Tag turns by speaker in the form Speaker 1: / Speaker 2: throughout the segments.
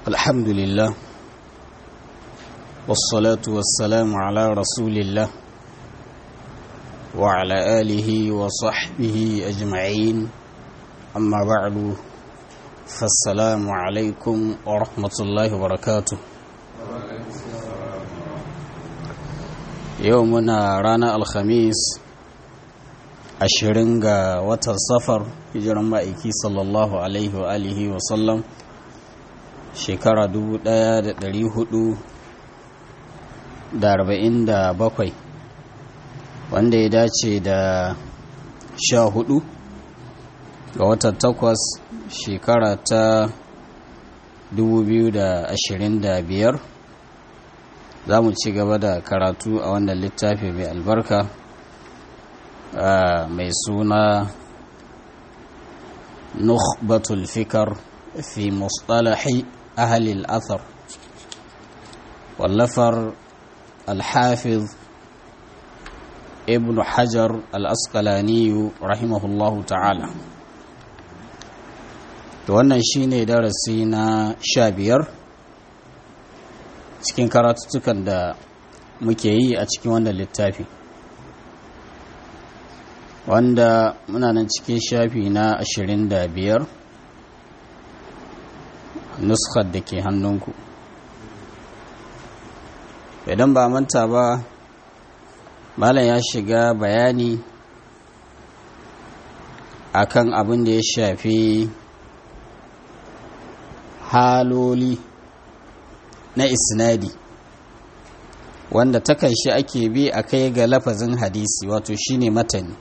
Speaker 1: الحمد لله والصلاة والسلام على رسول الله وعلى آله وصحبه أجمعين أما بعد فالسلام عليكم ورحمة الله وبركاته يومنا رانا الخميس ashirin ga watan safar hijiran ma'aiki sallallahu alaihi wa alihi wa sallam shekara bakwai, wanda ya dace da sha hudu ga watan takwas shekara ta biyar, za mu ci gaba da karatu a wannan littafi mai albarka mai suna nukhbatul fikar fi mustalahi ahli al-athar wallafar al-hafiz ibn hajar al-asqalani rahimahullahu ta'ala to wannan shine darasi na sha biyar cikin karatuttukan da muke yi a cikin wannan littafi wanda muna nan cikin shafi na ashirin da biyar nuskar da ke hannunku idan ba manta ba malam ya shiga bayani akan abin da ya shafi haloli na isnadi wanda takan shi ake bi a kai ga lafazin hadisi wato shine matani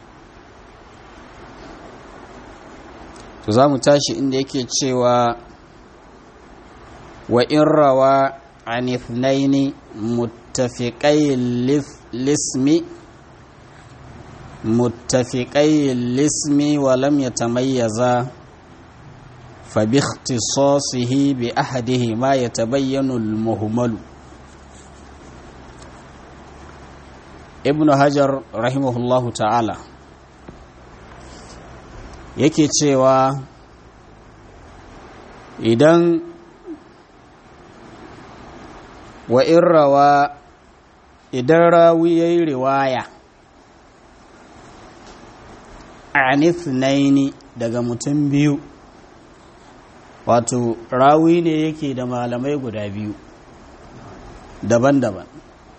Speaker 1: to za mu tashi inda yake cewa wa in rawa an ithnaini muttafiqai lismi muttafiqai lismi wa lam yatamayyaza fa bi ikhtisasihi bi ahadihi ma yatabayyanu al-muhmalu ibn hajar rahimahullahu ta'ala yake cewa idan wa in rawa idan rawi ya yi riwaya anithnaini daga mutum biyu wato rawi ne yake da malamai guda biyu daban-daban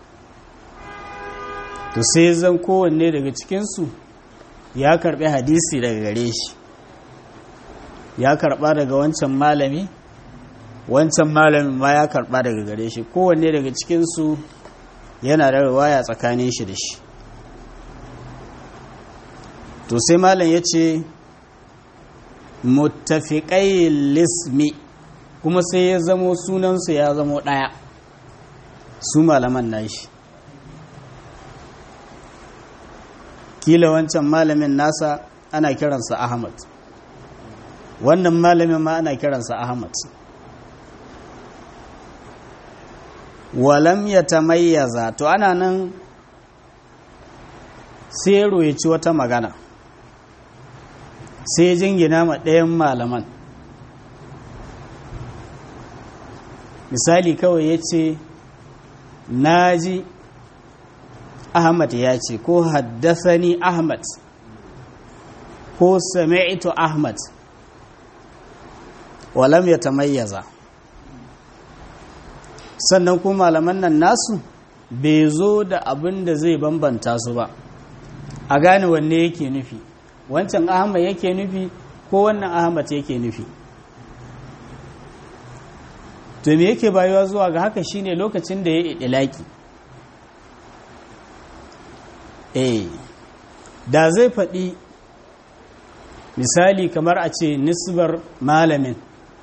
Speaker 1: to sai zan kowanne daga cikinsu ya karbi hadisi daga gare shi ya karba daga wancan malami wancan malamin ma ya karba daga gare shi kowanne daga cikinsu yana da riwaya tsakanin shi da shi to sai malam ya ce muttafiƙai lismi kuma sai ya zamo sunansu ya zamo ɗaya su malaman nashi kila wancan malamin nasa ana kiransa ahmad wannan malamin ma ana kiransa ahmad walam ya tamayyaza to ana nan sai ya ci wata magana sai jingina ma ɗayan malaman misali kawai ya ce na ji Ahmad ya ce ko haddasani Ahmad ko sami'tu Ahmad walam ya tamayyaza sannan kuma malaman nan nasu bai zo da abin da zai bambanta su ba a gane wanne yake nufi wancan Ahmad yake nufi ko wannan Ahmad yake nufi to me yake bayuwa zuwa ga haka shine lokacin da ya idilaki eh da zai faɗi misali kamar a ce nisbar malamin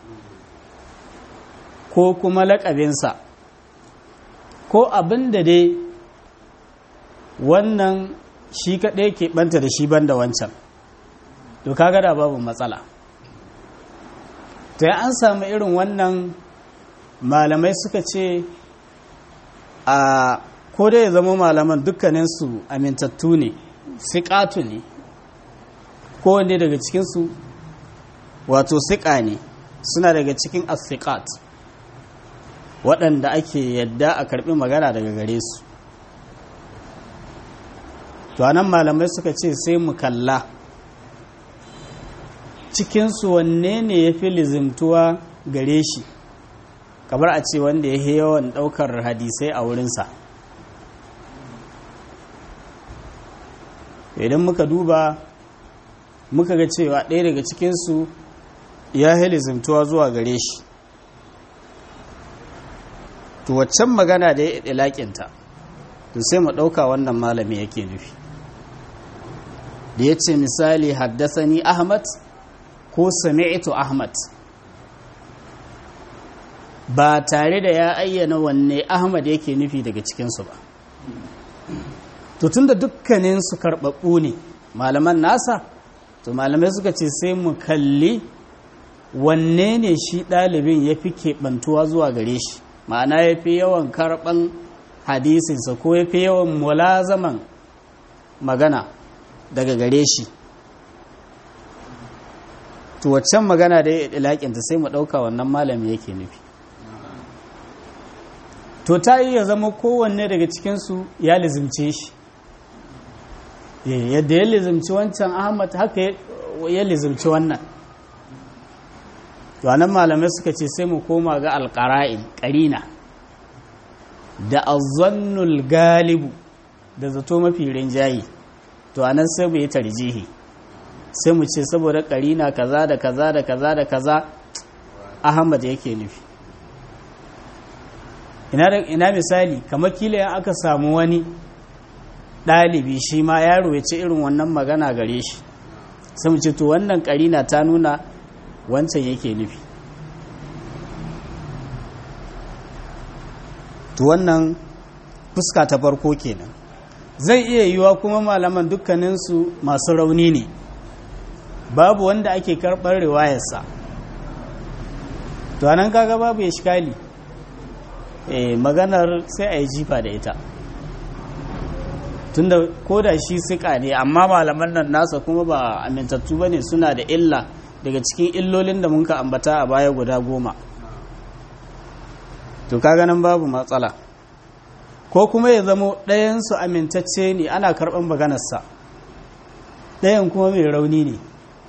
Speaker 1: ko kuma laƙabinsa ko abin da dai wannan shi kaɗai ke ɓanta da shi banda wancan to kaga da babu matsala to an samu irin wannan malamai suka ce a ko dai ya zama malaman dukkaninsu amintattu ne siƙatu ne kowanne daga cikinsu wato siƙa ne suna daga cikin asiƙat waɗanda ake yadda a karɓi magana daga gare su to anan malamai suka ce sai mu kalla cikinsu wanne ne ya fi lizimtuwa gare shi kamar a ce wanda ya yi yawan ɗaukar hadisai a wurinsa idan muka duba muka ga cewa ɗaya daga cikinsu ya yi lizimtuwa zuwa gare shi to waccan magana da ya ɗilaƙinta to sai mu ɗauka wannan malami yake nufi da ya ce misali haddasani ahmad ko sami'tu ahmad ba tare da ya ayyana wanne ahmad yake nufi daga cikinsu ba to tunda dukkaninsu karɓaɓɓu ne malaman nasa to malamai suka ce sai mu kalli wanne ne shi ɗalibin ya fi keɓantuwa zuwa gare shi ma'ana ya fi yawan karɓan hadisinsa ko ya fi yawan mulazaman magana daga gare shi to waccan magana da ya ɗilaƙinta sai mu ɗauka wannan malami yake nufi to ta yi ya zama kowanne daga cikinsu ya lizimce shi yadda ya lizimci wancan ahmad haka ya lizimci wannan to anan malamai suka ce sai mu koma ga alƙara'in ƙarina da azannul galibu da zato mafi rinjaye to anan sai mu yi tarjihi sai mu ce saboda ƙarina kaza da kaza da kaza da kaza ahmad yake nufi ina misali kamar kila ya aka samu wani ɗalibi shi ma yaro ya ce irin wannan magana gare shi sai mu ce to wannan ƙarina ta nuna wancan yake nufi to wannan fuska ta farko kenan zai iya yiwa kuma malaman dukkaninsu masu rauni ne babu wanda ake karɓar riwayarsa to anan kaga babu ya shikali e, maganar sai a yi jifa da ita tunda ko da shi sika ne amma malaman nan nasa kuma ba amintattu ba ne suna da illa daga cikin illolin da muka ambata a baya guda goma to kaga nan babu matsala ko kuma ya zamo ɗayansu amintacce ne ana karɓar maganarsa ɗayan kuma mai rauni ne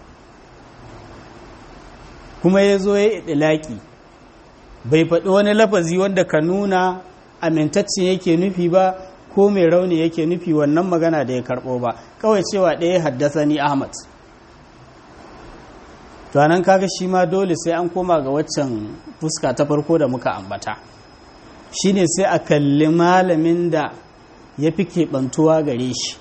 Speaker 1: kuma ya zo ya ɗilaƙi bai faɗi wani lafazi wanda ka nuna amintacce yake nufi ba ko mai rauni yake nufi wannan magana da ya karɓo ba kawai cewa ɗaya haddasa ni ahmad to nan kaga shi ma dole sai an koma ga waccan fuska ta farko da muka ambata shine sai a kalli malamin da ya fi keɓantuwa gare shi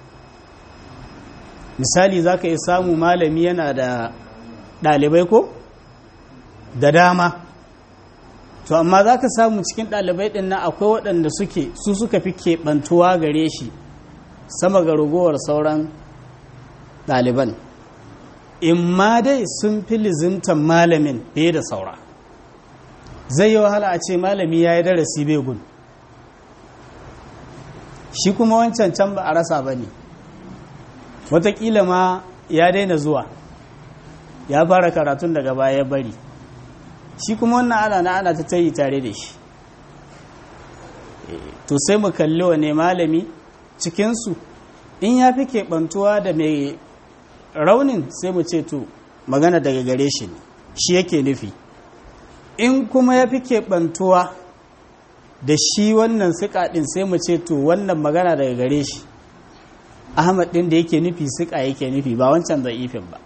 Speaker 1: misali za ka iya samu malami yana da ɗalibai ko da dama to amma za ka samu cikin ɗalibai ɗin nan akwai waɗanda suke su suka fi keɓantuwa gare shi sama ga ragowar sauran ɗaliban in ma dai sun fi lizimtan malamin fiye da saura zai yi wahala a ce malami ya yi darasi bai gun shi kuma wancan can ba a rasa ba ne watakila ma ya daina zuwa ya fara karatun daga baya ya bari shi kuma wannan ana na ana ta tayi tare da shi to sai mu kalli wane malami cikinsu in ya fi keɓantuwa da mai raunin sai mu ce to magana daga gare shi ne shi yake nufi in kuma ya fi keɓantuwa da shi wannan siƙa ɗin sai mu ce to wannan magana daga gare shi ahmad ɗin da yake nufi siƙa yake nufi ba wancan za'ifin ba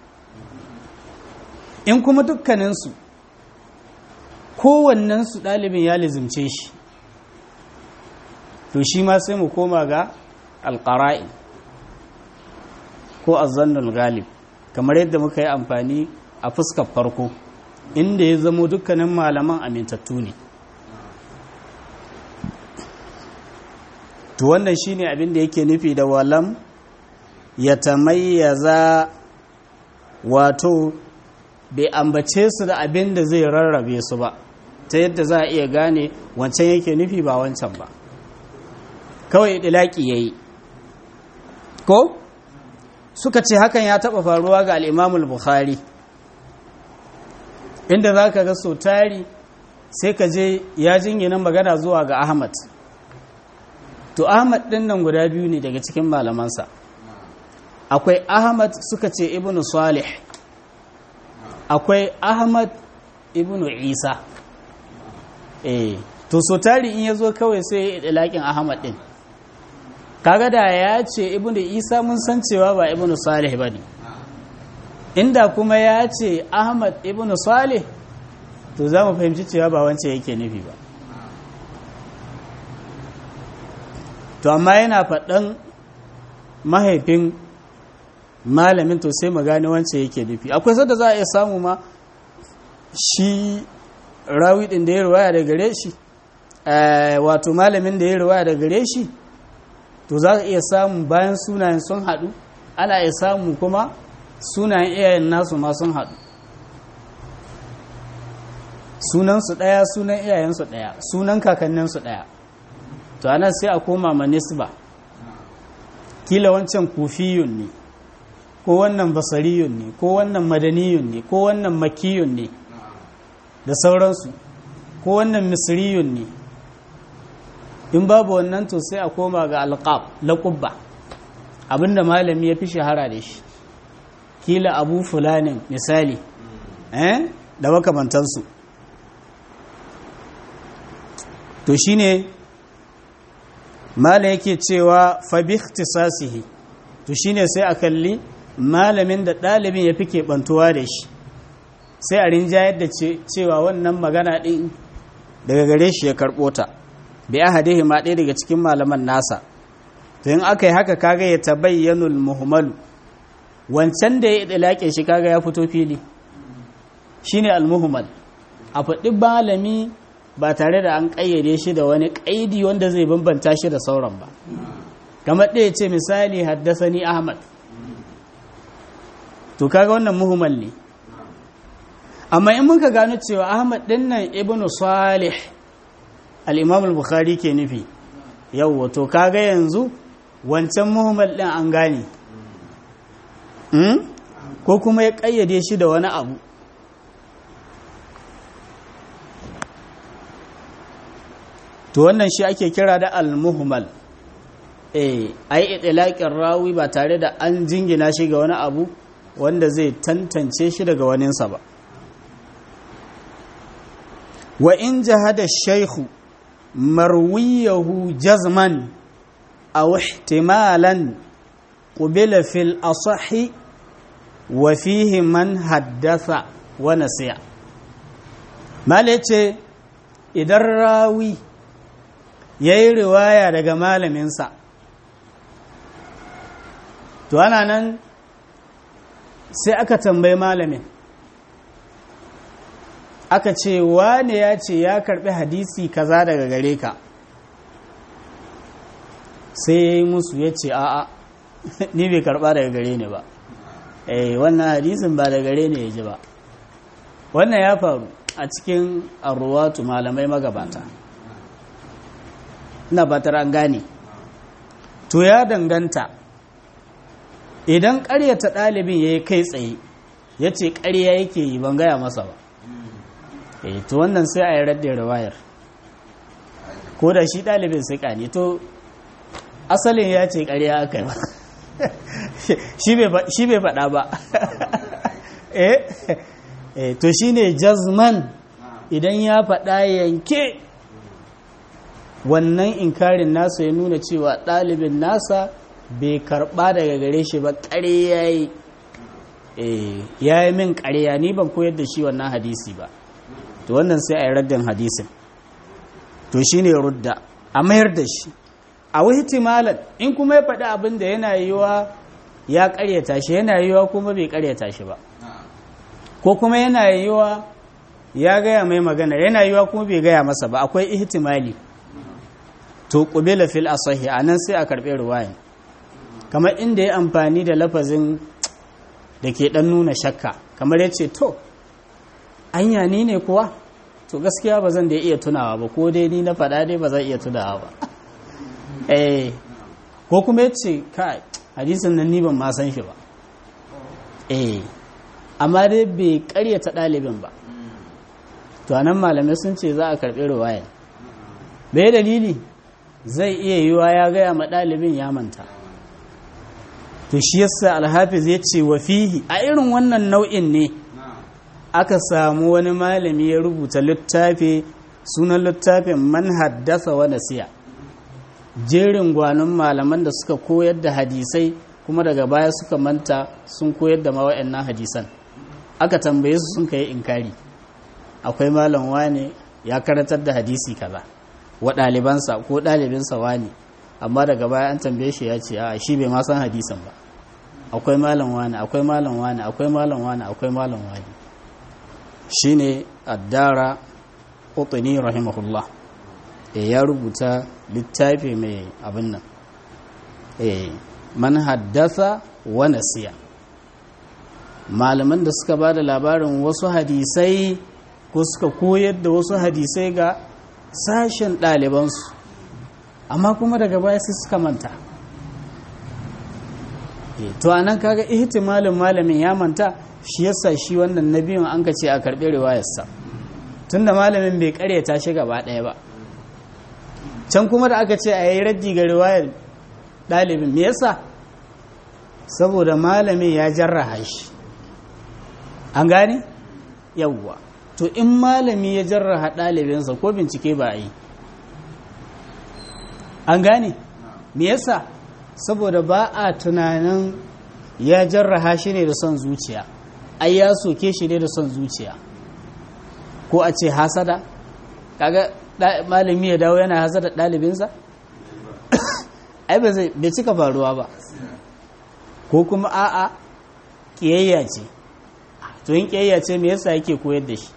Speaker 1: in kuma dukkaninsu kowannensu ɗalibin ya lizimce shi to shi ma sai mu koma ga alƙara'in ko azannul galib kamar yadda muka yi amfani a fuskar farko inda ya zamo dukkanin malaman amintattu ne to wannan shine abin da yake nufi da walam ya tamayyaza wato bai ambace su da abin da zai rarrabe su ba ta yadda za a iya gane wancan yake nufi ba wancan ba kawai ɗilaƙi ya yi ko suka ce hakan ya taɓa faruwa ga al'imamul bukhari inda za ka ga so tari sai ka je ya jingina magana zuwa ga ahmad to ahmad ɗin nan guda biyu ne daga cikin malamansa akwai ahmad suka ce ibnu salih akwai ahmad ibnu isa eh to so tari in ya zo kawai sai ya laƙin ahmad ɗin kaga da ya ce ibnu isa mun san cewa ba ibnu salih ba ne inda kuma ya ce ahmad ibnu salih to za mu fahimci cewa ba wancan yake nufi ba to amma yana faɗan mahaifin malamin to sai mu gane wancan yake nufi akwai sadda za a iya samu ma shi rawi ɗin da ya ruwaya da gare shi wato malamin da ya ruwaya da gare shi to za a iya samu bayan sunayen sun haɗu ana iya samu kuma sunayen iyayen nasu ma sun haɗu sunansu ɗaya sunan iyayensu ɗaya sunan kakanninsu ɗaya to anan sai a koma ma nisba kila wancan kufiyun ne ko wannan basariyun ne ko wannan madaniyun ne ko wannan makiyun ne da sauransu ko wannan misriyun ne in babu wannan to sai a koma ga alqab laqubba abinda malami ya fi shahara da shi kila abu fulanin misali eh da makamantansu to shine mala yake cewa fa bi ikhtisasihi to shine sai a kalli malamin da ɗalibin ya fi keɓantuwa da shi sai a rinjayar da cewa wannan magana ɗin daga gare shi ya karɓo ta bi ahadihi ma ɗaya daga cikin malaman nasa to in aka yi haka kaga ya tabayyanul muhmalu wancan da ya ɗalaƙe shi kaga ya fito fili shine al-muhmal a faɗi malami ba tare da an ƙayyade shi da wani ƙaidi wanda zai bambanta shi da sauran ba kamar ɗaya ce misali haddasani ahmad to kaga wannan muhimmal ne amma in muka gano cewa ahmad ɗin nan ibn salih al-imam al-bukhari ke nufi yau to kaga yanzu wancan muhimmal ɗin an gane ko kuma ya ƙayyade shi da wani abu to wannan shi ake kira da al-muhmal eh ai itlaqin rawi ba tare da an jingina shi ga wani abu wanda zai tantance shi daga waninsa ba wa in jahada shaykhu marwiyahu jazman aw ihtimalan qubila fil asahi wa fihi man haddatha wa nasiya malace idan rawi ya yi riwaya daga malaminsa to ana nan sai aka tambayi malamin aka ce wane ya ce ya karbi hadisi kaza daga gare ka sai ya yi musu ya ce a'a ni bai karba daga gare ni ba eh wannan hadisin ba daga gare ni ya ji ba wannan ya faru a cikin arruwatu malamai magabata ina batar an gane to ya danganta idan ƙaryata ɗalibin ya yi kai tsaye ya ce ƙarya yake yi ban gaya masa ba eh to wannan sai a yi raddin rawayar ko da shi ɗalibin sai ne to asalin ya ce ƙarya aka yi shi bai faɗa ba eh to shi ne jazman idan ya faɗa yanke wannan inkarin nasa ya nuna cewa ɗalibin nasa bai karɓa daga gare shi ba ƙarya yi ya yi min ƙarya ni ban koyar da shi wannan hadisi ba to wannan sai a yi raddin hadisin to shi ne rudda a mayar da shi a wahitimalan in kuma ya faɗi abin da yana yiwa ya ƙaryata shi yana yiwa kuma bai ƙaryata shi ba ko kuma yana yiwa ya gaya mai magana yana yiwa kuma bai gaya masa ba akwai ihtimali to qubila fil asahi anan sai a karbe ruwayan kamar inda ya amfani da lafazin da ke dan nuna shakka kamar yace to anya ni ne kuwa to gaskiya ba zan da iya tunawa ba ko dai ni na faɗa dai ba zan iya tunawa ba eh ko kuma yace kai hadisin nan ni ban ma san shi ba eh amma dai bai karyata ɗalibin ba to anan malamai sun ce za a karɓi riwaya bai dalili zai iya yiwa ya gaya ma ɗalibin ya manta to shi yasa alhafiz ya ce wa fihi a irin wannan nau'in ne aka samu wani malami ya rubuta littafi sunan littafin man haddasa wa nasiya jerin gwanon malaman da suka koyar da hadisai kuma daga baya suka manta sun koyar da mawa'annan hadisan aka tambaye su sun kai inkari akwai malam wane ya karatar da hadisi kaza wa ɗalibansa ko ɗalibinsa wane amma daga baya an tambaye shi ya ce a shi bai ma san hadisan ba akwai malam wane akwai malam wane akwai malam wane akwai malam wane shine addara qutni rahimahullah e ya rubuta littafi mai abin nan e man haddasa wa nasiya malaman da suka ba da labarin wasu hadisai ko suka koyar da wasu hadisai ga sashen ɗalibansu amma kuma daga baya sai suka manta to a nan kaga ihtimalin malamin ya manta shi yasa shi wannan na biyun an ka ce a karɓi riwayarsa tunda malamin bai karyata shi gaba ɗaya ba can kuma da aka ce a yi raddi ga riwayar ɗalibin me yasa saboda malamin ya jarraha shi an gane yawwa to in malami ya jarraha ɗalibinsa ko bincike ba a yi an gane me yasa saboda ba a tunanin ya jarraha shi ne da son zuciya ai ya soke shi ne da son zuciya ko a ce hasada kaga malami ya dawo yana hasada ɗalibinsa ai ba zai bai cika faruwa ba ko kuma a'a ƙiyayya ce to yin ƙiyayya ce me yasa yake koyar da shi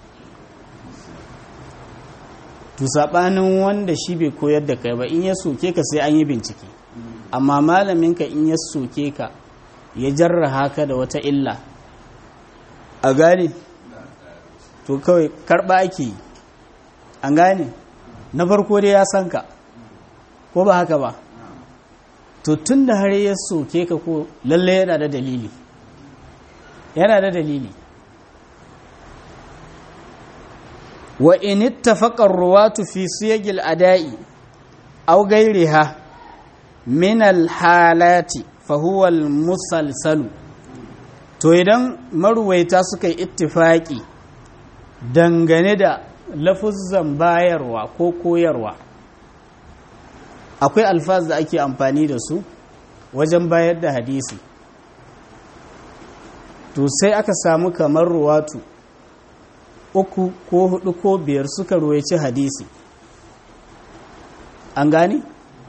Speaker 1: to saɓanin wanda shi bai koyar da kai ba in ya soke ka sai an yi bincike amma malaminka in ya soke ka ya jarraha ka da wata illa a gane to kawai karɓa ake yi an gane na farko dai ya san ka ko ba haka ba to tun da har ya soke ka ko lalle yana da dalili yana da dalili wa in ittafaqa ar-ruwatu fi siyagil ada'i aw ghayriha min al-halati fa huwa al-musalsalu to idan maruwaita suka yi ittifaki dangane da lafuzzan bayarwa ko koyarwa akwai alfaz da ake amfani da su wajen bayar da hadisi to sai aka samu kamar ruwatu uku ko hudu ko biyar suka ruwaici hadisi an gane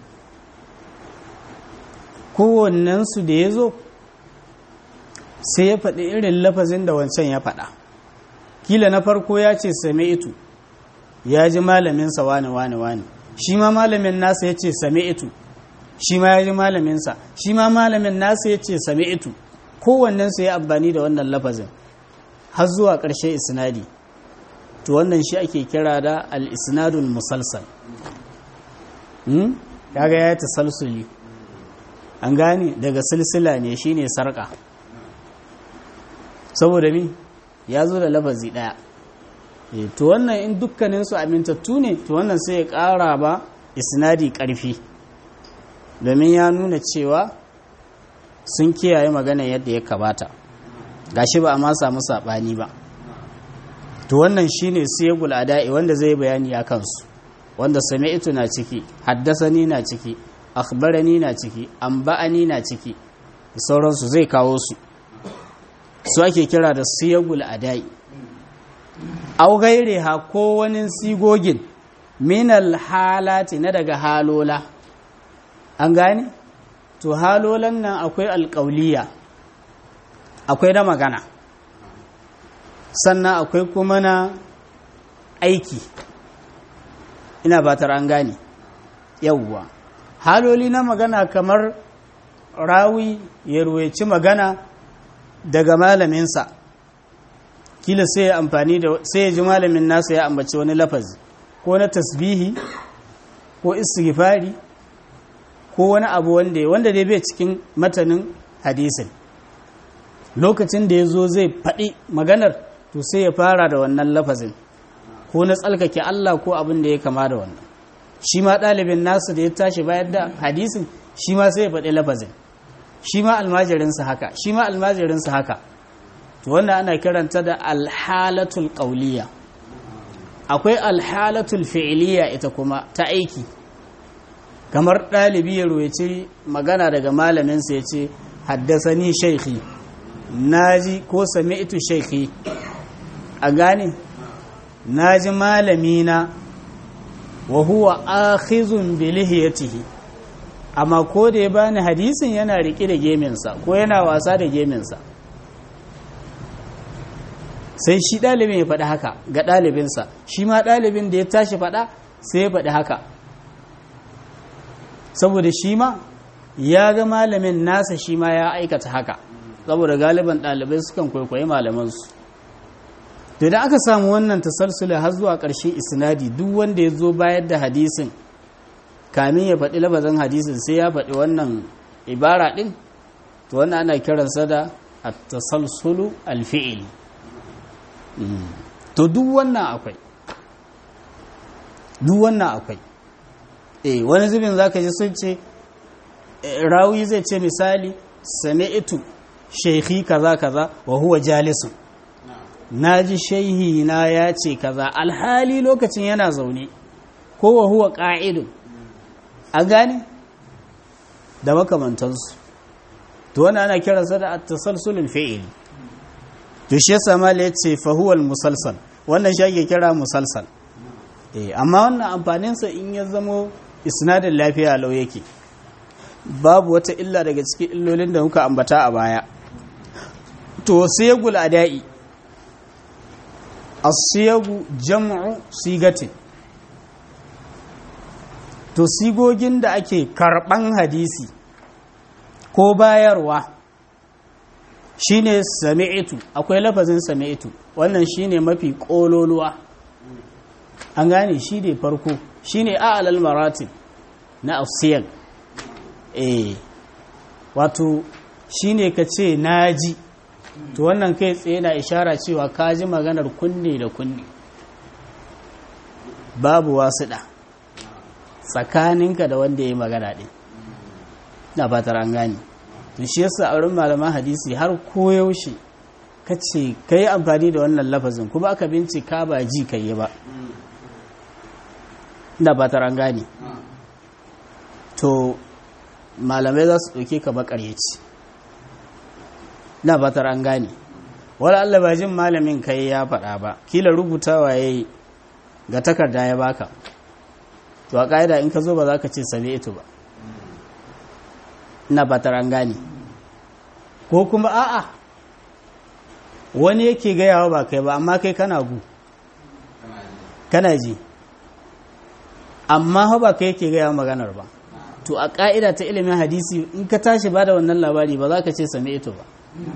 Speaker 1: kowannensu da ya zo sai ya faɗi irin lafazin da wancan ya faɗa kila na farko ya ce same itu ya ji malaminsa wane wane wane shi ma malamin nasa ya ce same itu shi ma ya ji malaminsa shi ma malamin nasa ya ce same itu kowannensu ya amfani da wannan lafazin har zuwa ƙarshe isnadi to wannan shi ake kira da al-isnadul musalsal kaga ya ta salsuli an gane daga silsila ne shine sarka saboda mi ya zo da lafazi daya to wannan in dukkaninsu amintattu ne to wannan sai ya kara ba isnadi karfi domin ya nuna cewa sun kiyaye magana yadda ya kabata gashi ba a ma samu saɓani ba to wannan shine siyagul ada'i wanda zai bayani a kansu wanda sami'tu na ciki haddasani na ciki akhbarani na ciki amba'ani na ciki da sauransu zai kawo su su ake kira da siyagul ada'i au gaire ha ko wani sigogin minal halati na daga halola an gane to halolan nan akwai alƙauliya akwai na magana sannan akwai kuma na aiki ina batar an gane yauwa haloli na magana kamar rawi ya ruwaici magana daga malaminsa kila sai ya amfani da sai ya ji malamin nasa ya ambaci wani lafazi ko na tasbihi ko istighfari ko wani abu wanda wanda dai bai cikin matanin hadisin lokacin da ya zo zai faɗi maganar to sai ya fara da wannan lafazin ko na tsalkake Allah ko abin da ya kama da wannan shi ma ɗalibin nasu da ya tashi bayan da hadisin shi ma sai ya faɗi lafazin shi ma almajirinsa haka shi ma almajirinsa haka to wannan ana kiranta da alhalatul qawliya akwai alhalatul fi'liya ita kuma ta aiki kamar ɗalibi ya royaci magana daga malaminsa ya ce haddasani shaikhi naji ko sami'tu shaikhi a gane naji malamina wa huwa akhizun bi lihiyatihi amma ko da ya bani hadisin yana riƙe da geminsa ko yana wasa da geminsa sai shi ɗalibin ya faɗi haka ga ɗalibinsa shi ma ɗalibin da ya tashi faɗa sai ya faɗi haka saboda shi ma ya ga malamin nasa shi ma ya aikata haka saboda galiban ɗalibai sukan kwaikwayi malamansu to idan aka samu wannan tasalsula har zuwa ƙarshen isnadi duk wanda ya zo bayar da hadisin kamin ya faɗi labazin hadisin sai ya faɗi wannan ibara ɗin to wannan ana kiransa da at-tasalsulu al-fi'li to duk wannan akwai duk wannan akwai eh wani zubin zaka ji sun ce rawi zai ce misali sami'tu shaykhi kaza kaza wa huwa jalisun naji shaihi na ya ce kaza alhali lokacin yana zaune ko wa huwa qa'idun a gane da makamantansu to wannan ana kiransa da at-tasalsulul fi'li to shi yasa mala yace fa huwa al-musalsal wannan shi ake kira musalsal eh amma wannan amfanin sa in ya zamo isnadin lafiya lau yake babu wata illa daga cikin illolin da muka ambata a baya to siyagul adai as-siyagu jam'u sigatin to sigogin da ake karban hadisi ko bayarwa shine sami'tu akwai lafazin sami'tu wannan shine mafi kololuwa an gane shi ne farko shine a'lal maratib na afsiyal eh wato shine kace naji to wannan kai tsaye na ishara cewa ka ji maganar kunne da kunne babu wasuɗa tsakaninka da wanda ya yi magana ɗin na fatar an gane to shi yasa a wurin malaman hadisi har koyaushe ka ce ka yi amfani da wannan lafazin kuma aka bincika ba ji ka yi ba na fatar an gane to malamai za su ɗauke ka makaryaci na fatar an gane wala Allah ba jin malamin kai ya faɗa ba kila rubutawa ya yi ga takarda ya baka to a ƙa'ida in ka zo ba za ka ce same ito ba na fatar an gane ko kuma a'a wani yake gayawa ba kai ba amma kai kana gu kana ji amma ba kai yake gayawa maganar ba to a ƙa'ida ta ilimin hadisi in ka tashi ba da wannan labari ba za ka ce same ito ba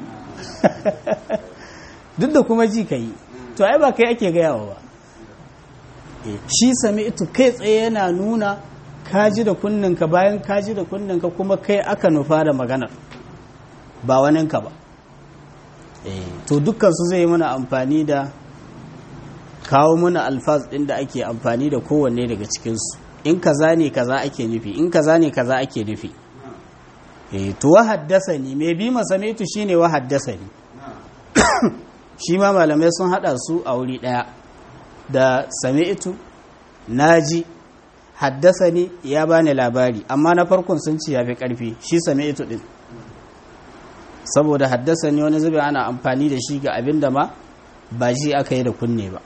Speaker 1: duk da kuma ji ka yi to ai ba kai ake gayawa ba shi sami ito kai tsaye yana nuna kaji da kunninka bayan kaji da kunninka kuma kai aka nufa da maganar ba waninka ba to dukkansu zai mana amfani da kawo mana alfaz ɗin da ake amfani da kowanne daga cikinsu in kaza ne kaza ake nufi in kaza ne kaza ake nufi to wa haddasa ni mai bi masamitu shine wa haddasa ni shi ma malamai sun hada su a wuri daya da sami'tu naji haddasa ni ya bani labari amma na farkon sun ci yafi karfi shi sami'tu din saboda haddasa ni wani zube ana amfani da shi ga abin da ma ba shi aka yi da kunne ba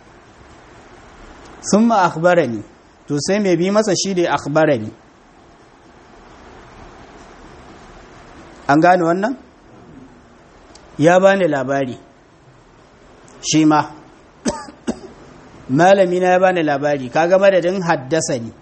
Speaker 1: sun ma akhbarani to sai mai bi masa shi da akhbarani an gane wannan ya bani labari shi ma malami na ya bani labari kaga madadin haddasa ni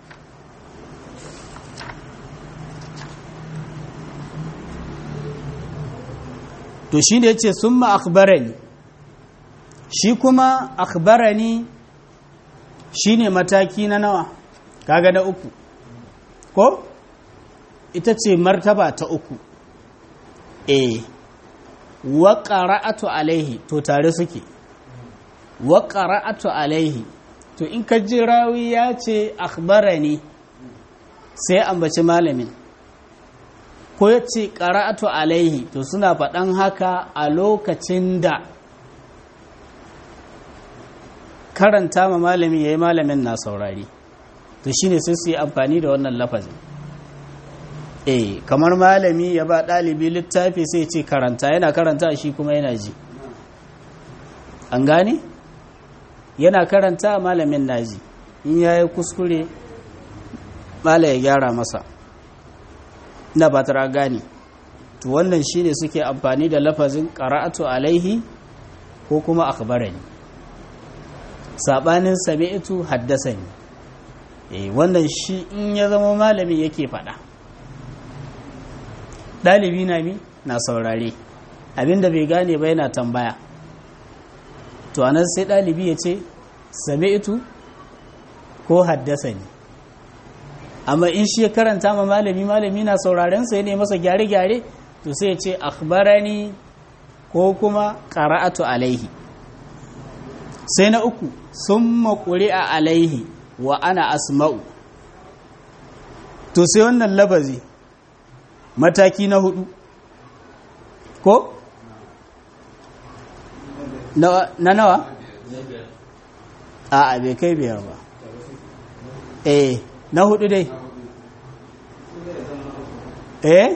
Speaker 1: to shi da ya ce sun ma akbarani shi kuma akbarani shi ne mataki na nawa kaga na uku ko ita ce martaba ta uku e wa ƙara'atu alaihi to tare suke wa qara'atu alaihi to in ka ji rawi ya ce akhbarani sai ambaci malamin ko ya ce qara'atu alaihi to suna faɗan haka a lokacin da karanta ma malamin yayi malamin na saurari to shine sai su yi amfani da wannan lafazin eh kamar malami ya ba ɗalibi littafi sai ce karanta yana karanta shi kuma yana ji an gane yana karanta malamin naji in ya yi kuskure mala ya gyara masa na ba tara gane to wannan shine suke amfani da lafazin qara'atu alaihi ko kuma akhbarani sabanin sami'tu haddasani eh wannan shi in ya zama malami yake faɗa ɗalibi na mi na saurare abinda bai gane ba yana tambaya to anan sai ɗalibi ya ce sami'tu ko haddasa ne amma in shi ya karanta ma malami malami na sauraren sai ne masa gyare-gyare to sai ya ce akhbarani ko kuma qara'atu alaihi sai na uku summa quri'a alaihi wa ana asma'u to sai wannan lafazi mataki na hudu ko na nawa a bai kai biyar ba eh na hudu dai eh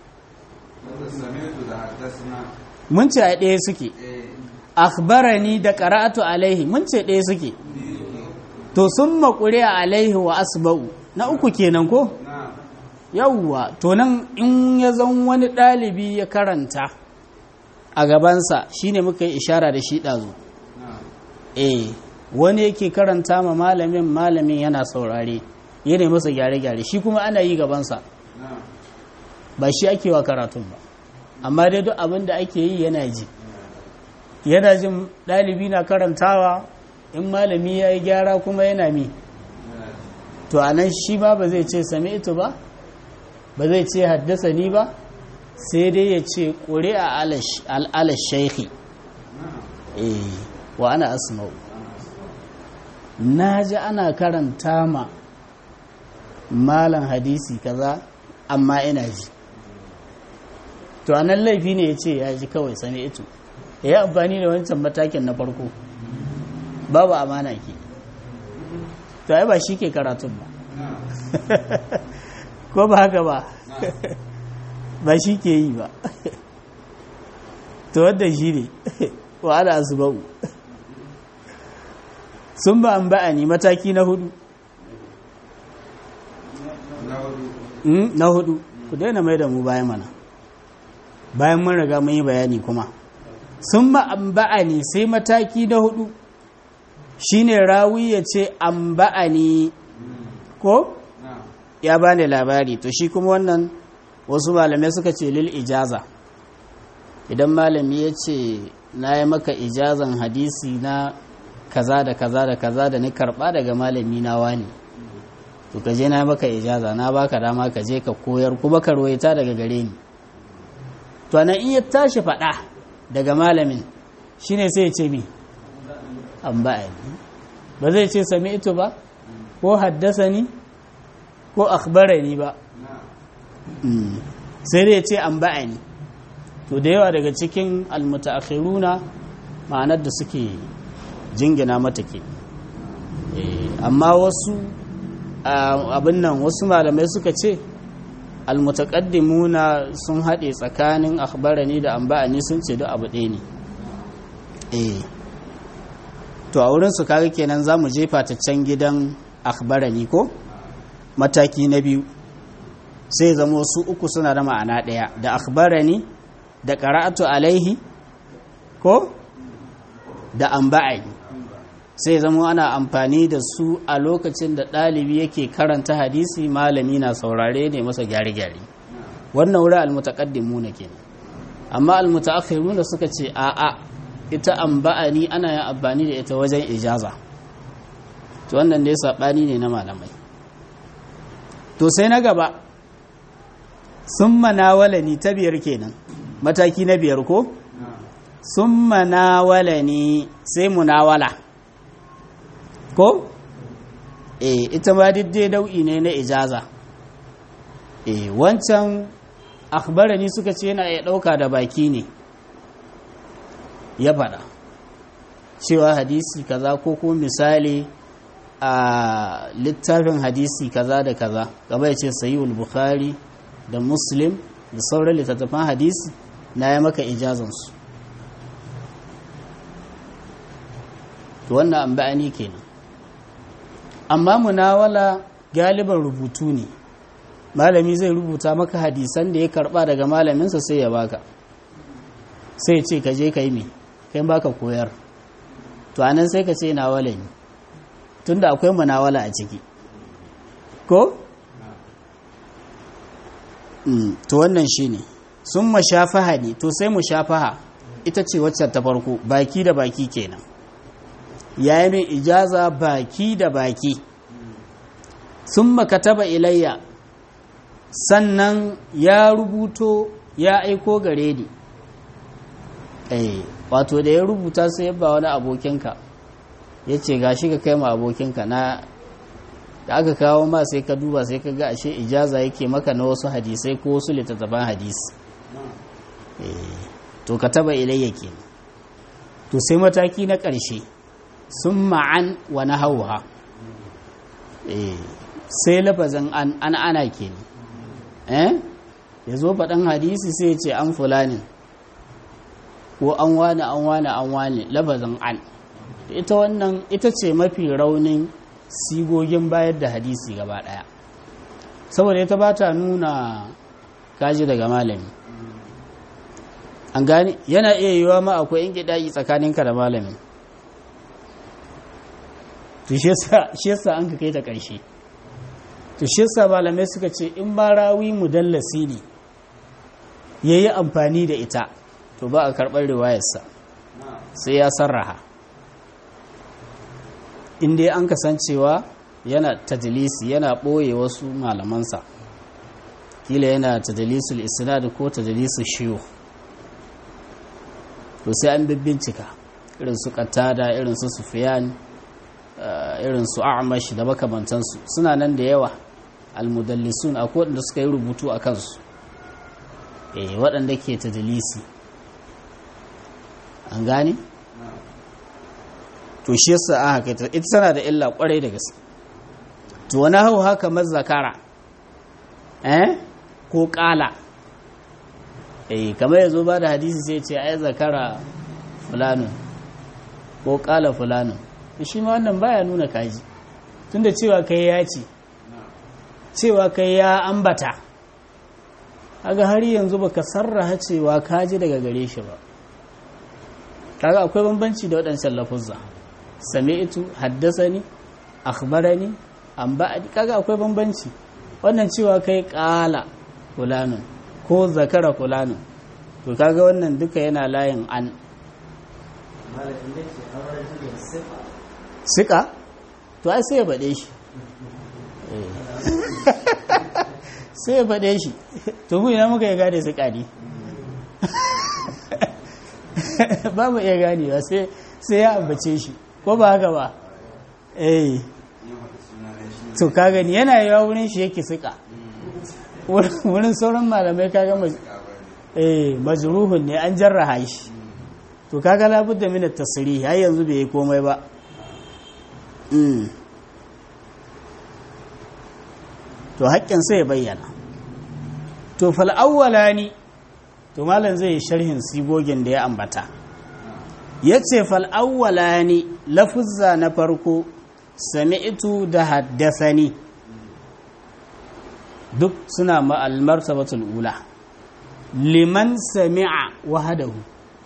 Speaker 1: mun ce a ɗaya suke akhbarani da qara'atu alaihi mun ce ɗaya suke to sun maƙure a alaihi wa asba'u na uku kenan ko yawwa to nan in ya zan wani ɗalibi ya karanta a gabansa shine muka yi ishara da shi ɗazu eh wani yake karanta ma malamin malamin yana saurare yana masa gyare-gyare shi kuma ana yi gabansa ba shi ake wa karatun ba amma dai duk abin da ake yi yana ji yana jin ɗalibi na karantawa in malami ya yi gyara kuma yana mi to a nan shi ba ba zai ce sami ito ba ba zai ce haddasa ni ba sai dai ya ce ƙuri a alash shaikhi wa ana asma'u na ji ana karanta ma malan hadisi kaza amma ina ji to a nan laifi ne ya ce ya ji kawai sami ito ya yi amfani da wancan matakin na farko babu amana ke to ai ba shi ke karatun ba ko ba haka ba ba shi ke yi ba to wadda shi ne wa ana asibau sun ba an ba'ani mataki na hudu na hudu ku daina mai da mu bayan mana bayan mun riga mun yi bayani kuma sun ba an ba'ani sai mataki na hudu shine rawi ya ce an ba'ani ko ya bani labari to shi kuma wannan wasu malamai suka ce lil ijaza idan malami ya ce na yi maka ijazan hadisi na kaza da kaza da kaza da ni karba daga malami na wani to ka je na maka ijaza na baka dama ka je ka koyar kuma ka ruwaita daga gare ni to nan in ya tashi faɗa daga malamin shine sai ya ce mi an ba'ani ba zai ce sami ito ba ko haddasa ni ko akhbarani ba sai dai ce an ba'ani to da yawa daga cikin almutaakhiruna ma'anar da suke jingina mata ke amma wasu abin nan wasu malamai suka ce almutaqaddimuna sun haɗe tsakanin akhbarani da an ba'ani sun ce duk abu ɗaya ne eh to a wurin su kaga kenan za mu jefa ta can gidan akhbarani ko mataki na biyu sai zama su uku suna da ma'ana ɗaya da akhbarani da qara'atu alaihi ko da amba'ai sai zama ana amfani da su a lokacin da ɗalibi yake karanta hadisi malami na saurare ne masa gyare-gyare wannan wurin almutaqaddimuna kenan amma almutaakhiruna suka ce a'a ita amba'ani ana yin amfani da ita wajen ijaza to wannan dai saɓani ne na malamai to sai na gaba sun manawala ni ta biyar kenan mataki na biyar ko sun manawala ne sai munawala ko? e ita ma diddai dau'i ne na ijaza e wancan akhbarani suka ce yana iya ɗauka da baki ne ya faɗa cewa hadisi kaza ko kuma misali a littafin hadisi kaza da kaza gaba ya ce sayi'ul bukhari da muslim da sauran littattafan hadisi na ya maka ijazansu to wannan an ba'ani kenan amma munawala galiban rubutu ne malami zai rubuta maka hadisan da ya karba daga malaminsa sai ya baka sai ce ka je ka yi me kai baka koyar to anan sai ka ce nawala ne tunda akwai munawala a ciki ko to wannan shine sun mashafaha ne to sai mushafaha ita ce wacce ta farko baki da baki kenan ya yi min ijaza baki da baki sun makataba ilayya sannan ya rubuto ya aiko gare ni eh wato da ya rubuta sai yabba wani abokinka ya ce ga shi ka kai ma abokinka na da aka kawo ma sai ka duba sai ka ga ashe ijaza yake maka na wasu hadisai ko wasu littattafan hadisi to ka taba ilayya ke to sai mataki na ƙarshe sun ma'an wa na hauha sai lafazin an ana ke ne ya zo faɗin hadisi sai ce an fulanin ko an wane an wane an wane lafazin an ita wannan ita ce mafi raunin sigogin bayar da hadisi gaba ɗaya saboda ita ba ta nuna kaji daga malami an gani yana iya yiwa ma akwai in gidayi tsakaninka da malamin to shi yasa an ka kai ta ƙarshe to shi yasa malamai suka ce in ba rawi mudallasi ne ya yi amfani da ita to ba a karɓar riwayarsa sai ya sarraha inda an kasancewa yana tajilisi yana ɓoye wasu malamansa kila yana tajilisul isnad ko tajilisul shiyo to sai an bincika irin su katada irin su sufiyan irin su a'mash da makamantansu suna nan da yawa almudallisun akwai waɗanda suka yi rubutu a kansu eh waɗanda ke tajilisi an gane to shi yasa an haka ita ita tana da illa kwarai da gaske to wani hau haka mazzakara eh ko kala eh kamar yazo ba da hadisi sai ce ai zakara fulanun ko kala fulanun shi ma wannan baya nuna kaji tunda cewa kai ya ce cewa kai ya ambata kaga har yanzu baka sarraha cewa kaji daga gare shi ba kaga akwai bambanci da waɗancan lafuzza sami'tu haddasani akhbarani an ba'adi kaga akwai bambanci wannan cewa kai qala fulanun ko zakara fulanun to kaga wannan duka yana layin an sika to ai sai ya bade shi sai ya bade shi to mu ina muka ya gane sika ne ba mu iya ganewa sai sai ya ambace shi ko ba haka ba eh to ka gani yana yawa wurin shi yake sika wurin sauran malamai kaga eh majruhun ne an jarraha shi to kaga labudda min at-tasrih har yanzu bai yi komai ba to haƙƙin sai ya bayyana to fal awwalani to malam zai yi sharhin sigogin da ya ambata yace fal awwalani lafuzza na farko sami'tu da haddasani duk suna ma'al martabatul ula liman sami'a wahadahu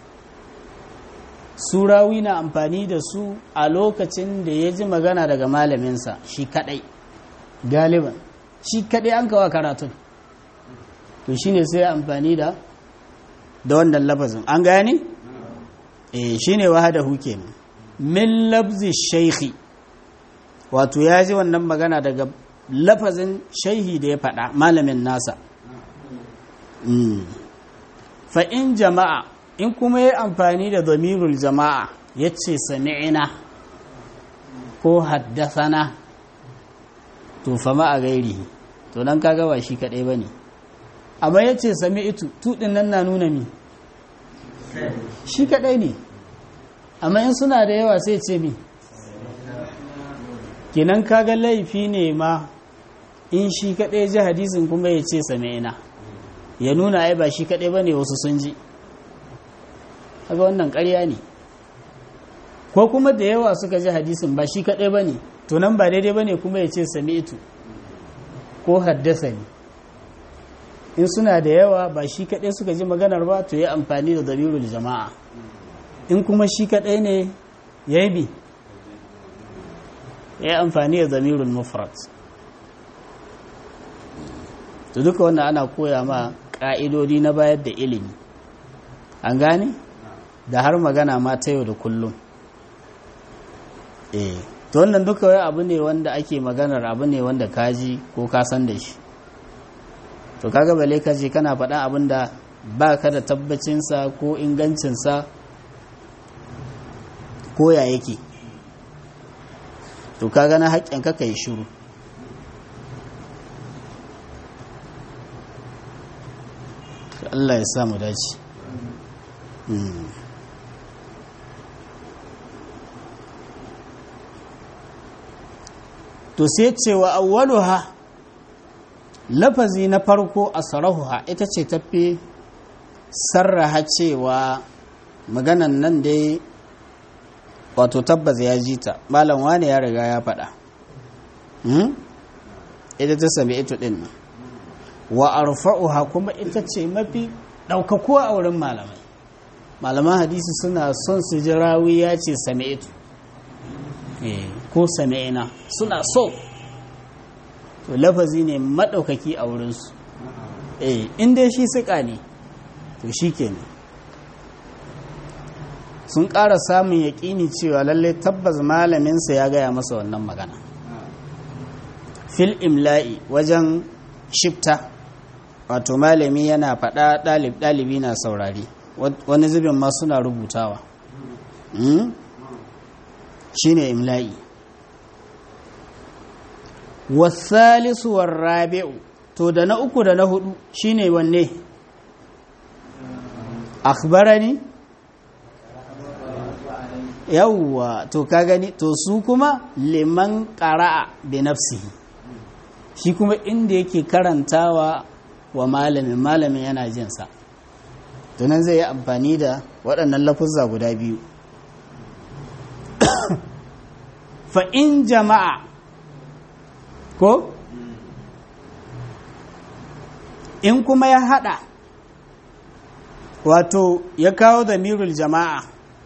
Speaker 1: surawi na amfani da su a lokacin da ya ji magana daga malaminsa shi kadai galiban shi kadai an kawa karatun to shine sai amfani da da wannan lafazin an gane eh shine wahadahu kenan min labzi shaykhi wato ya ji wannan magana daga lafazin shaihi da ya faɗa malamin nasa fa'in jama'a in kuma ya amfani da zamirul jama'a ya ce sami'ina ko haddasana to fama a gairi to nan kaga ba shi kaɗai ba ne amma ya ce sami'itu tuɗin nan na nuna mi shi kaɗai ne amma in suna da yawa sai ce mi kinan kaga laifi ne ma in shi kaɗai ji hadisin kuma ya ce sami'ina ya nuna ai ba shi kaɗai ba ne wasu sun ji kaga wannan ƙarya ne ko kuma da yawa suka ji hadisin ba shi kaɗai ba ne to nan ba daidai ba ne kuma ya ce sami'tu ko haddasa ne in suna da yawa ba shi kaɗai suka ji maganar ba to ya amfani da dalilul jama'a in kuma shi kaɗai ne ya yi bi ya amfani da zamirul mufrat to duka wannan ana koya ma ƙa'idodi na bayar da ilimi an gane da har magana ma ta yau da kullum eh to wannan duka wai abu ne wanda ake maganar abu ne wanda kaji ko ka san da shi to kaga bale ka je kana faɗa abin da ba ka da tabbacinsa ko ingancinsa ko ya yake to kaga na haƙƙin ka yi shiru Allah ya samu dace to sai cewa awwaluha lafazi na farko a sarahuha ita ce tafi sarraha cewa maganan nan dai wato tabbas ya ji ta malam wani ya riga ya faɗa ita ta sami ito ɗin nan wa arfa'uha kuma ita ce mafi ɗaukakuwa a wurin malamai malaman hadisi suna son su ji rawi ya ce sami ito ko sami'ina suna so to lafazi ne maɗaukaki a wurinsu eh inda shi suka ne to shi kenan sun ƙara samun yaƙini cewa lalle tabbas malaminsa ya gaya masa wannan magana fil imla'i wajen shifta wato malami yana faɗa ɗalibi na saurari wani zubin ma suna rubutawa shine imla'i wasalisu warrabi'u to da na uku da na hudu shine wanne akhbarani yawwa to ka gani to su kuma liman qara'a bi nafsihi shi kuma inda yake karantawa wa malamin malamin yana jin sa to nan zai yi amfani da waɗannan lafuzza guda biyu fa in jama'a ko in kuma ya hada wato ya kawo da mirul jama'a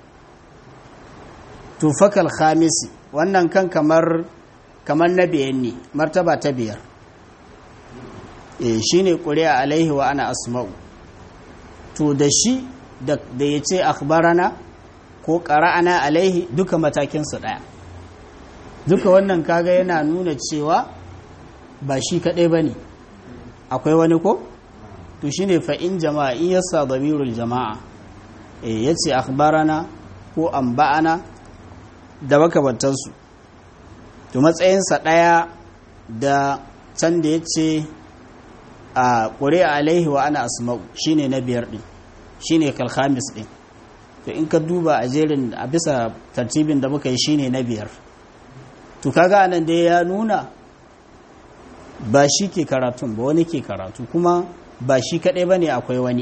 Speaker 1: to fakal khamisi wannan kan kamar kamar na biyan ne martaba ta biyar e shine ƙuri'a alaihi wa ana asma'u to da shi da ya ce akhbarana ko ƙara'ana alaihi duka matakinsu ɗaya duka wannan kaga yana nuna cewa ba shi kaɗai ba ne akwai wani ko to shi ne fa'in jama'a in yasa damirul jama'a ya ce akhbarana ko amba'ana da makabantansu to matsayinsa ɗaya da can da ya ce a ƙuri alaihi wa ana asma'u shi ne na biyar ɗin shi ne kalhamis ɗin to in ka duba a jerin a bisa tartibin da muka yi shi ne na biyar to kaga anan dai ya nuna ba shi ke karatun ba wani ke karatu kuma ba shi kaɗai ba ne akwai wani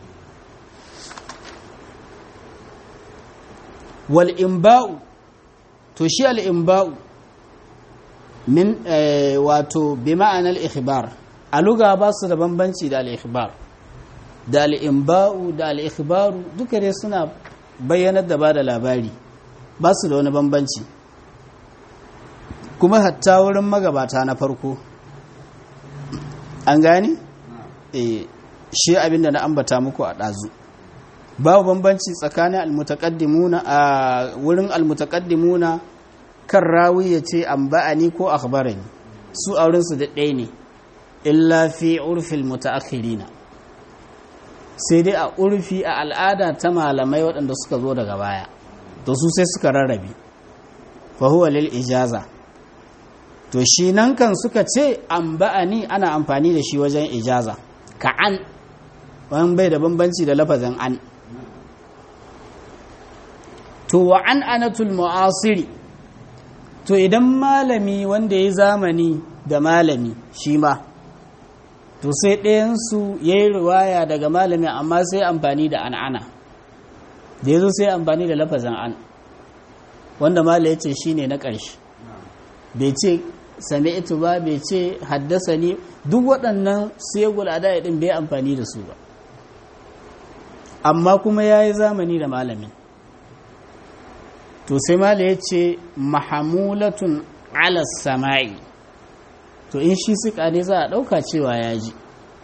Speaker 1: wal'imba'u to shi al'imba'u min wato bi ma'anar ikhbar a luga ba su da bambanci da al'ikhbar da al'imba'u da al'ikhbaru duka dai suna bayyanar da ba da labari ba su da wani bambanci kuma hatta wurin magabata na farko an gani? e shi abinda na ambata muku a ɗazu babu bambanci tsakanin almutaqaddimuna a wurin almutaqaddimuna kan rawi ya ce an ba'ani ko akhbarani su a wurinsu da ɗaya ne illa fi urfil mutaakhirina sai dai a urfi a al'ada ta malamai waɗanda suka zo daga baya to su sai suka rarrabe fahuwa lil ijaza to shi nan kan suka ce an ba'ani ana amfani da shi wajen ijaza ka an wani bai da bambanci da lafazin an to wa an anatul mu'asiri to idan malami wanda ya zamani da malami shi ma to sai ɗayansu ya yi riwaya daga malami amma sai amfani da an'ana da ya zo sai amfani da lafazin an wanda mala ya ce shi ne na ƙarshe bai ce sami ito ba bai ce haddasa ni duk waɗannan segul a ɗin bai amfani da su ba amma kuma ya yi zamani da malamin to sai mala ya ce mahamulatun alas sama'i to in shi suka ne za a ɗauka cewa ya ji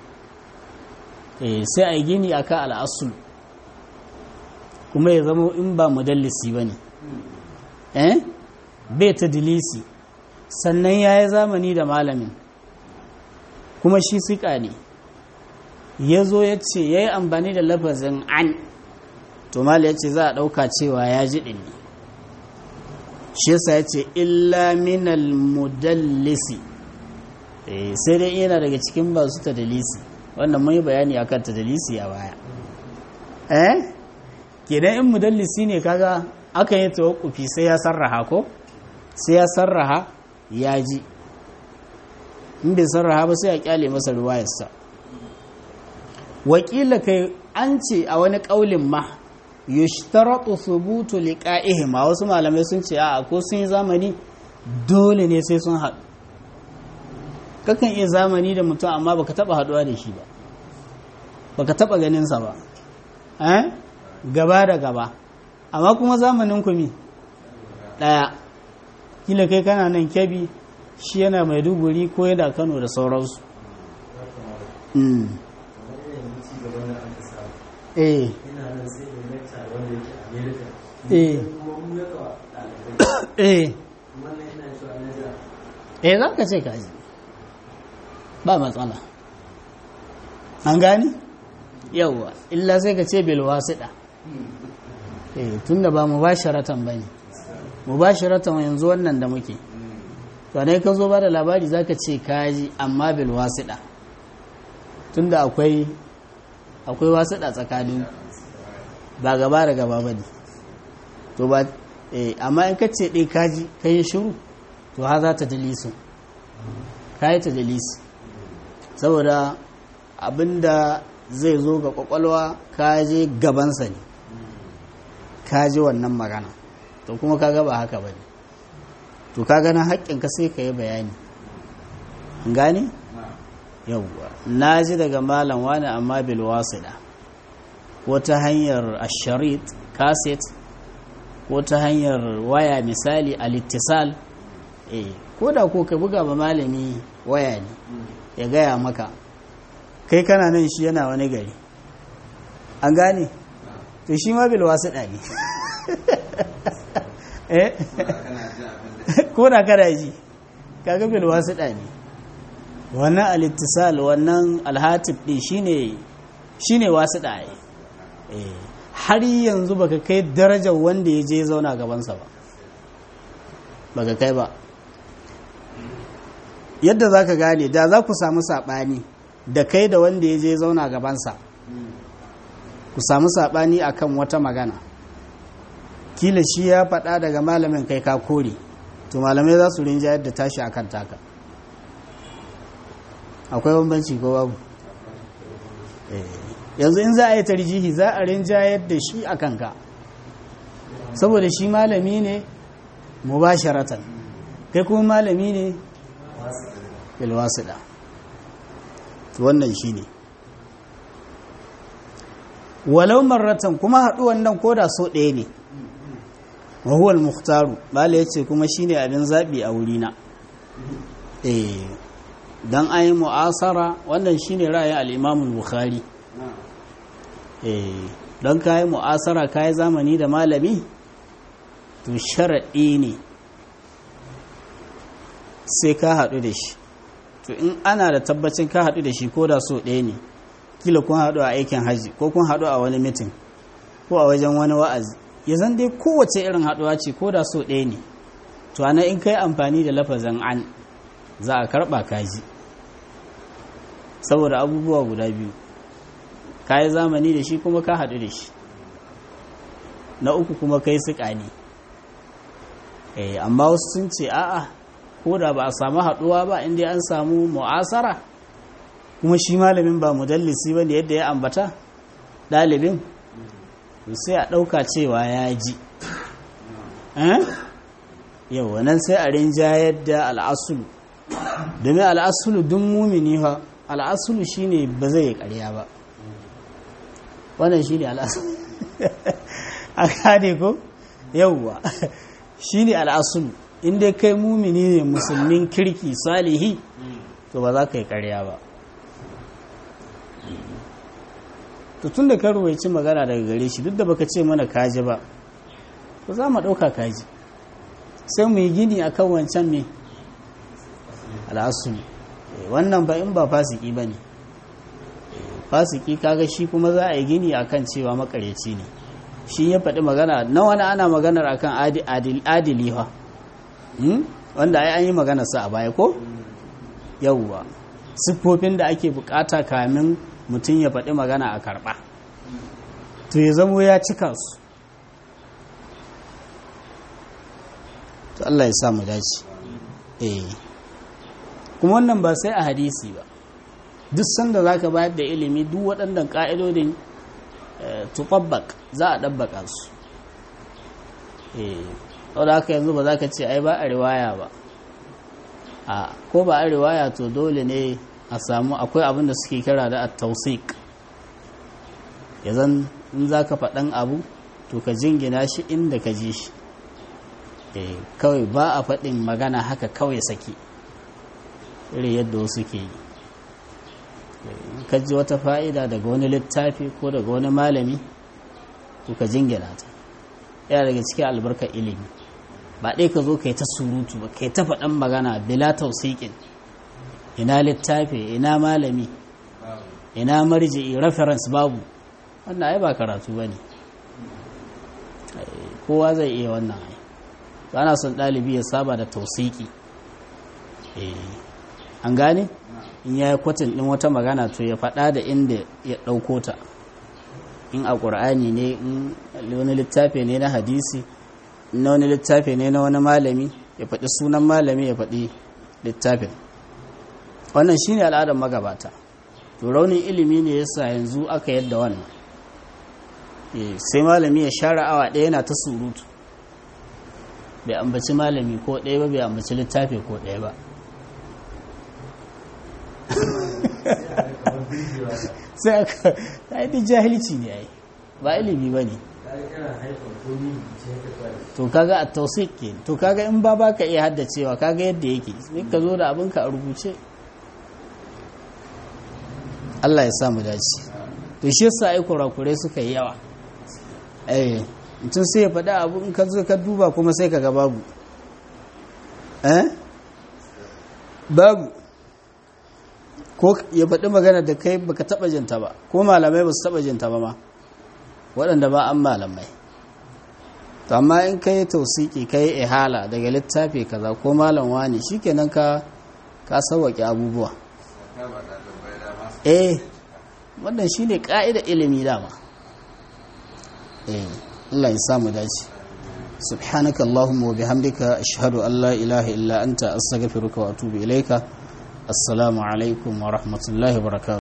Speaker 1: sai a yi gini a ka al'asul kuma ya zama in ba mudallisi ba ne eh bai ta dilisi sannan ya yi zamani da malamin kuma shi suka ne ya zo ya ce ya yi amfani da lafazin an to mala ya ce za a ɗauka cewa ya ji ɗin ne shi yasa ya ce illa minal mudallisi sai dai yana daga cikin ba su ta dalisi wannan mun yi bayani akan ta dalisi a baya eh kenan in mudallisi ne kaga aka yi tawakkufi sai ya sarraha ko sai ya sarraha ya ji in bai sarraha ba sai a kyale masa ruwayarsa wakila kai an ce a wani kaulin ma yushtaratu thubutu liqa'ihim wasu malamai sun ce a ko sun yi zamani dole ne sai sun haɗu kakan iya zamani da mutum amma baka taba haɗuwa da shi ba baka taba ganin sa ba eh gaba da gaba amma kuma zamanin ku mi daya kila kai kana nan kebi shi yana maiduguri ko yana kano da sauransu eh eh eh eh za ka ce kaji ba matsala an gani yauwa illa sai ka ce bilwasiɗa eh tunda ba mu ba sharatan ba ne mu ba sharatan yanzu wannan da muke to ne ka zo ba da labari za ka ce kaji amma bilwasiɗa tunda akwai akwai wasiɗa tsakanin ba gaba da gaba ba ne to ba amma in ka ce ɗai kaji ka yi shiru to ha za ta dalisu ka yi ta dalisi saboda abinda zai zo ga kwakwalwa ka je gabansa ne ka ji wannan magana to kuma ka gaba haka ba ne to ka gana haƙƙinka sai ka yi bayani gane? yauwa na ji daga malam wani amma bil wasida ko ta hanyar asharit kaset ko ta hanyar waya misali alittisal eh ko da ko ka buga ba malami waya ne ya gaya maka kai kana nan shi yana wani gari an gane to shi ma bil wasida ne eh ko da kana ji kaga bil wasida ne wannan alittisal wannan alhatib din shine shine wasida eh har yanzu baka kai darajar wanda ya je zauna gabansa ba baka kai ba yadda za ka gane da za ku samu saɓani da kai da wanda ya je zauna gabansa ku samu saɓani akan wata magana kila shi ya faɗa daga malamin kai ka kore to malamai za su rinja yadda tashi akan taka akwai bambanci ko babu yanzu in za a yi tarjihi za a rinja yadda shi a kanka saboda shi malami ne mubasharatan kai kuma malami ne bilwasida wannan shi ne walau marratan kuma haɗuwan nan koda so ɗaya ne wahuwal muhtaru bala ya ce kuma shi ne abin zaɓi a wurina don an yi mu'asara wannan shi ne ra'ayin al'imamun bukhari don ka yi mu'asara ka yi zamani da malami to sharaɗi ne sai ka haɗu da shi to in ana da tabbacin ka haɗu da shi ko da so ɗaya ne kila kun haɗu a aikin hajji ko kun haɗu a wani mitin ko a wajen wani wa'azi ya zan dai kowace irin haɗuwa ce ko da so ɗaya ne to ana in kai amfani da lafazin an za a karɓa kaji saboda abubuwa guda biyu ka yi zamani da shi kuma ka haɗu da shi na uku kuma kai suka ne amma wasu sun ce a'a ko da ba a samu haɗuwa ba inda an samu mu'asara kuma shi malamin ba mudallisi ba ne yadda ya ambata ɗalibin sai a ɗauka cewa ya ji yau wannan sai a rinjayar da al'asulu domin al'asulu dun mumini ha al'asulu shine ba zai yi ƙarya ba wannan shine al'asulu a kane ko yauwa shine al'asulu inda kai mumini ne musulmin kirki salihi to ba za ka yi ƙarya ba to tun da ka ruwaici magana daga gare shi duk da baka ce mana kaji ba to za mu ɗauka kaji sai mu yi gini a kan wancan me al'asulu wannan ba in ba fasiki ba ne fasiki kaga shi kuma za a yi gini a kan cewa makareci ne shi ya faɗi magana na wani ana maganar a kan adili ha wanda ai an yi maganarsa a baya ko yauwa siffofin da ake bukata kamin mutum ya faɗi magana a karɓa to ya zamo ya cika su to Allah ya samu dace eh kuma wannan ba sai a hadisi ba duk sanda za ka bayar da ilimi duk waɗannan ƙa'idodin tuɓaɓɓak za a ɗabbaƙa su eh da haka yanzu ba za ka ce ai ba a riwaya ba a ko ba a riwaya to dole ne a samu akwai abin da suke kira da at-tawsiq yazan in zaka faɗan abu to ka jingina shi inda ka ji shi eh kawai ba a faɗin magana haka kawai saki irin yadda wasu ke yi ka ji wata fa'ida daga wani littafi ko daga wani malami to ka jingina ta yana daga cikin albarkar ilimi ba ɗai ka zo ka yi ta surutu ba ka yi ta faɗan magana bila tausiƙin ina littafi ina malami ina marji reference babu wannan ai ba karatu ba ne kowa zai iya wannan ai ba na son ɗalibi ya saba da tausiki an gane in ya yi kwatin ɗin wata magana to ya faɗa da inda ya ɗauko ta in a ƙur'ani ne in wani littafi ne na hadisi na wani littafi ne na wani malami ya faɗi sunan malami ya faɗi littafin wannan shine al'adar magabata to raunin ilimi ne yasa yanzu aka yadda wannan sai malami ya share awa ɗaya yana ta surutu bai ambaci malami ko ɗaya ba bai ambaci littafi ko ɗaya ba sai aka yi jahilci ne ai ba ilimi ba ne to kaga a tausik ke to kaga in ba baka iya haddacewa kaga yadda yake sai ka zo da abinka a rubuce Allah ya samu dace to shi yasa ai kurakurai suka yi yawa eh mutum sai ya faɗa abu in ka zo ka duba kuma sai ka ga babu eh babu ko ya faɗi magana da kai baka taɓa jinta ba ko malamai ba su taɓa jinta ba ma waɗanda ba an malamai to amma in ka yi tausiki ka yi ihala daga littafi kaza ko malam wani shikenan ka ka sauwaƙe abubuwa eh wannan shine ka'ida ilimi dama eh Allah ya samu dace subhanaka allahumma wa bihamdika ashhadu an la ilaha illa anta astaghfiruka wa atubu ilaika assalamu alaikum wa rahmatullahi wa barakatuh